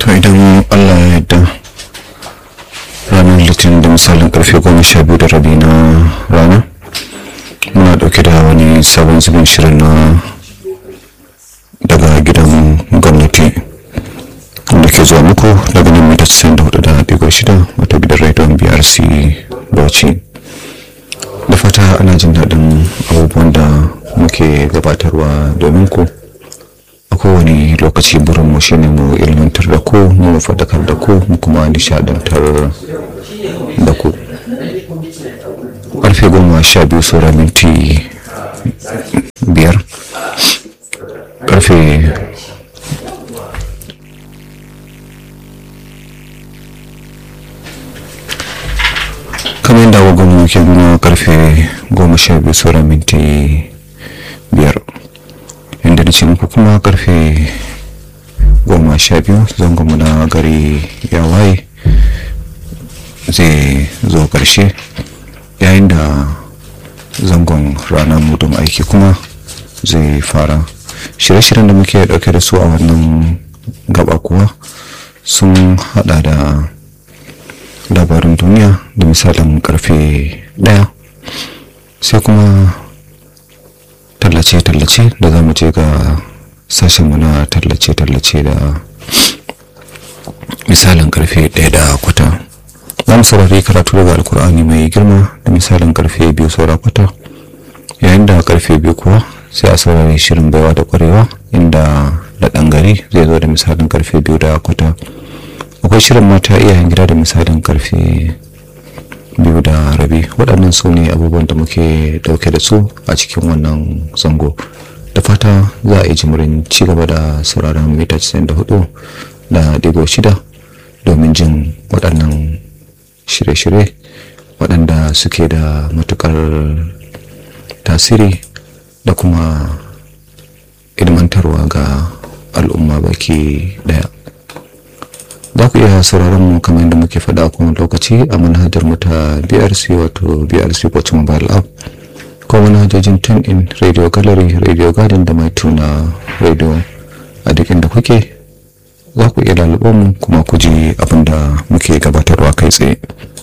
to idan allah ya yarda ranar litinin da misalin karfe goma sha biyu da rabi na rana muna dauke da wani sabon zubin shirin na daga gidan gwamnati da ke zuwa muku daga nan mita 94 da digo shida wata gidan rediyon brc bauchi da fata ana jin daɗin abubuwan da muke gabatarwa domin ku a kowane lokaci burinmu shine mu ilmantar da ku mu faɗakar da ku mu kuma nishadantar da ku karfe goma sha biyu saura minti biyar karfe kamar yadda agogon mu ke nuna karfe goma sha biyu saura minti biyar inda na ce muku kuma karfe goma sha biyu zangonmu na gari ya waye zai zo karshe yayin da zangon ranar mudun aiki kuma zai fara shirye-shiryen da muke dauke da su a wannan gaba kuwa sun hada da labarin duniya da misalin karfe daya sai kuma tallace-tallace da za mu je ga sashenmu na tallace-tallace da misalin karfe daya da kwata za mu saurari karatu daga alkur'ani mai girma da misalin karfe biyu saura kwata yayin da karfe biyu kuwa sai a saurari shirin baiwa da kwarewa inda da ɗan gari zai zo da misalin karfe biyu da kwata akwai shirin mata iyayen gida da misalin karfe biyu da rabi waɗannan su ne abubuwan da muke ɗauke da su a cikin wannan zango da fata za a yi jimirin ci gaba da sauraron mita 94 da digo shida domin jin waɗannan shirye-shirye waɗanda suke da matukar tasiri da kuma ilmantarwa ga al'umma baki daya za ku iya sauraron mu kamar yadda muke faɗa a kowane lokaci a manhajar mu ta brc wato brc watch mobile app ko manhajojin tune in radio gallery radio garden da mai tuna radio a duk inda kuke za ku iya lalubo mu kuma ku ji abin da muke gabatarwa kai tsaye